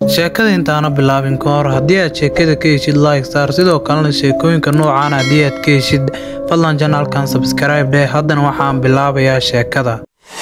sheekada intaana bilaabin ka hor haddii aad sheekada ka heshid like star sidoo kalena sheekooyinka noocaan haddii aad ka heshid fadlan janaalkan sabskribe dheh haddana waxaan bilaabayaa sheekada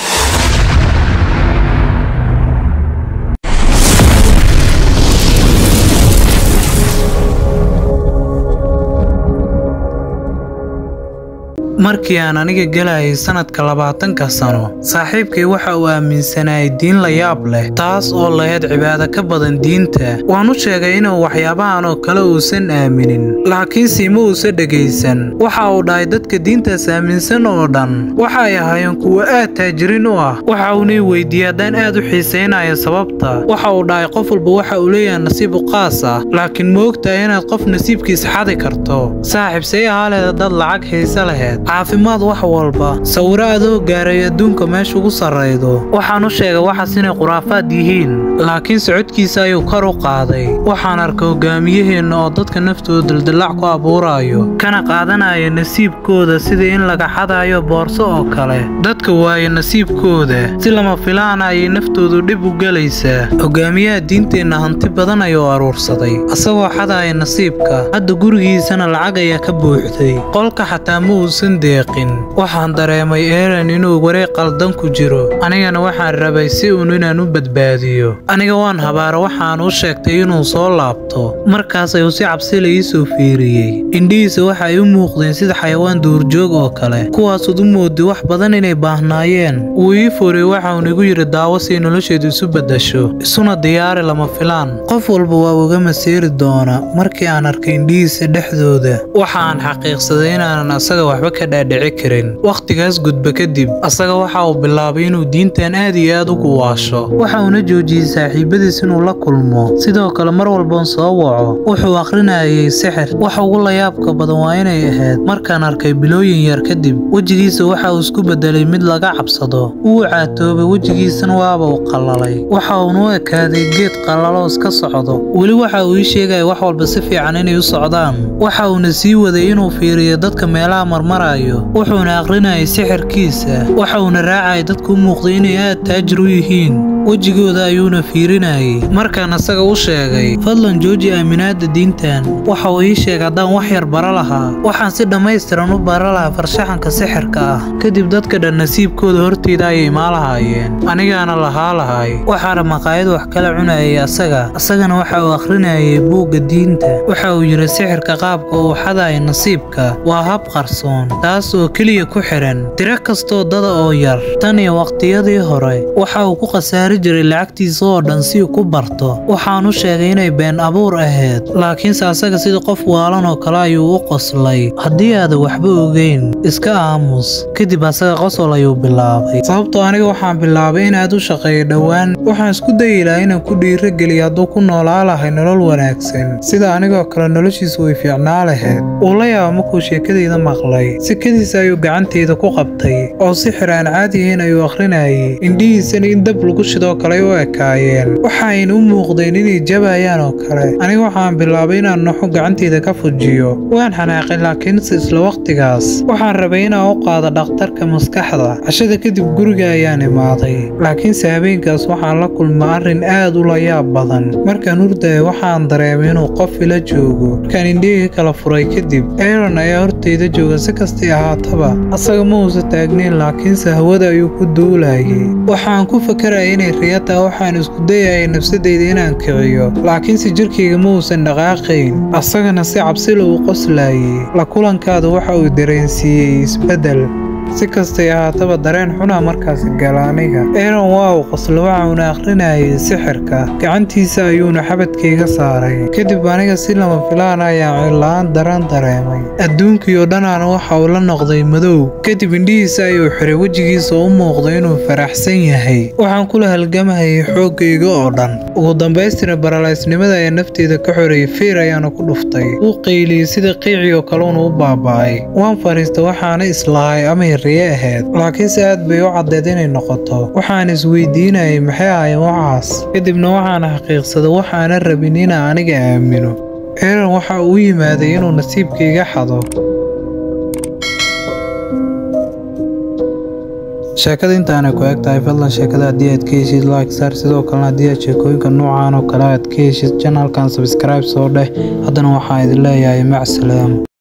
markii aan aniga gelayay sanadka labaatanka sano saaxiibkay waxa uu aaminsanayay diin la yaab leh taas oo lahayd cibaado ka badan diinta waan u sheegay inuu waxyaabahan oo kale uusan aaminin laakiinse ma uusa dhegaysan waxa uu dhahay dadka diintaas aaminsan oo dhan waxay ahaayeen kuwo aad taajiriin u ah waxa uunay weydiiyey haddaan aad u xiisaynayo sababta waxa uu dhahay qof walba waxa uu leeyahay nasiib u qaas ah laakiin ma ogtahay inaad qof nasiibkiisa xadi karto saaxiib say ahaaleeda dad lacag xiise laheyd caafimaad wax walba sawiro adoo gaaray adduunka meesha ugu sarraydo waxaan u sheegay waxaas inay khuraafaad yihiin laakiin socodkiisa ayuu kor u qaaday waxaan arkay hogaamiyaheenna oo dadka naftooda daldallaac ku abuuraayo kana qaadanaya nasiibkooda sidii in laga xadayo boorso oo kale dadka waaye nasiibkooda si lama filaana ayay naftoodu dhib u gelaysaa hogaamiyaha diinteenna hanti badan ayuu aruursaday asagoo xadaya nasiibka hadda gurigiisana lacag ayaa ka buuxday qolka xataa ma uusan deeqin waxaan dareemay eran inuu wareeg qaldan ku jiro anigana waxaan rabay si uun inaan u badbaadiyo aniga waan habaara waxaan u sheegtay inuu soo laabto markaas ayuu si cabsila ii soo fiiriyey indhihiisa waxa ay u muuqdeen sida xayawaan duurjoog oo kale kuwaasud u moodi wax badan inay baahnaayeen wuu ii furay waxaun igu yidhi daawo si nolosheedu isu beddasho isuna diyaari lama filaan qof walba waa uga masiiri doona markii aan arkay indhihiisa dhexdooda waxaan xaqiiqsaday inaanan asaga waxba ka dhaadhici karin wakhtigaas gudba kadib asaga waxa uu bilaabay inuu diintan aad iyo aad ugu waasho waxa uuna joojiyey saaxiibadiis inuu la kulmo sidoo kale mar walboon soo waco wuxuu akhrinayay sixir waxa ugu layaabka badan waa inay ahayd markaan arkay bilooyin yar kadib wejigiisa waxa uu isku bedelay mid laga cabsado wuu caatoobay wejigiisana waaba uu qallalay waxa uuna u ekaaday geed qallaloo iska socdo weli waxa uu ii sheegaya wax walba si fiican inay u socdaan waxa uuna sii waday inuu fiiriyo dadka meelaha marmarayo wuxuuna akhrinayay sixirkiisa waxa uuna raacayay dadku u muuqday inay aad taajir u yihiin wejigooda ayuuna fiirinayay markaan asaga u sheegay fadlan jooji aaminaada diintan waxa uu ii sheegay haddaan wax yar bara lahaa waxaan si dhammaystiran u bara lahaa farshaxanka sixirka ah kadib dadka dhan nasiibkooda horteyda ayay maalahaayeen anigaana lahaa lahay waxaana maqaayad wax kala cunayay asaga asagana waxa uu akhrinayay buugga diinta waxa uu yidhi sixirka qaabka uu xadaya nasiibka waa hab qarsoon taas oo keliya ku xihan tiro kastoo dada oo yar tan iyo waqtiyadii hore waxa uu ku khasaari jiray lacagtiisa oo dhan si uu ku barto waxaan u sheegay inay been abuur ahayd laakiinse asaga sida qof waalan oo kale ayuu u qoslay haddii aadan waxba ogeyn iska aamus kadib asaga qosol ayuu bilaabay sababtoo aniga waxaan bilaabay inaad u shaqeeyo dhowaan waxaan isku dayi lahaa inaan ku dhiirageliyo hadduu ku noolaa lahay nolol wanaagsan sida anigoo kale noloshiisu way fiicnaa lahayd uu la yaaba markuu sheekadayda maqlay sikadiisa ayuu gacantayda ku qabtay oo sixir aan caadiyahayn ayuu akhrinayay indhihiisana in dab lagu shidoo kale u ekaayeen waxayna u muuqdeen inay jabayaan oo kale aniga waxaan bilaabay inaan noxo gacantayda ka fujiyo waan xanaaqay laakiinse isla wakhtigaas waxaan rabay inaan u qaado dhakhtarka maskaxda cashada kadib guriga ayaan imaaday laakiinse habeenkaas waxaan la kulma arrin aad u layaab badan markaan hurdaya waxaan dareemay inuu qof ila joogo markaan indhihii kala furay kadib aaron ayaa horteyda jooga si kastay ahaataba asaga ma uusa taagnayn laakiinse hawada ayuu ku duulayay waxaan ku fakaraya inay riyataa waxaan isku dayayay nafsadayda inaan kiciyo laakiinse jirkayga ma uusan dhaqaaqayn asagana si cabsila uu qoslayay la kulankaada waxa uu dareensiiyey isbeddel si kastay ahaataba dareen xunaa markaasi gala aniga eron waa uu qoslo waxauna akhrinayay sixirka gacantiisa ayuuna xabadkayga saaray kadib aniga si lama filaan ayaan cilla-aan daran dareemay adduunkiioo dhanaana waxa uu la noqday madow kadib indhihiisa ayuu xiray wejigiisa u muuqday inuu faraxsan yahay waxaan kula halgamahayay xooggayga oo dhan ugu dambaystina baralaysnimada ayaa nafteeda ka xoreeyay feer ayaana ku dhuftay wuu qayliyey sida qiicii oo kaleuuna u baaba'ay waan fadhiistay waxaana islahay amay riye ahayd laakiinse aad bay u caddeed inay noqoto waxaan isweydiinayay maxay ahayn waxaas kadibna waxaan xaqiiqsaday waxaana rabin inaan aniga aamino eran waxa uu yimaaday inuu nasiibkayga xado sheekada intaana ku eg tahay fadlan sheekada haddii aad ka heshid like saar sidoo kalena haddii aad sheekooyinka noocan oo kale aad ka heshid janalkan subscribe soo dheh haddana waxaan idin leeyahay macsalaam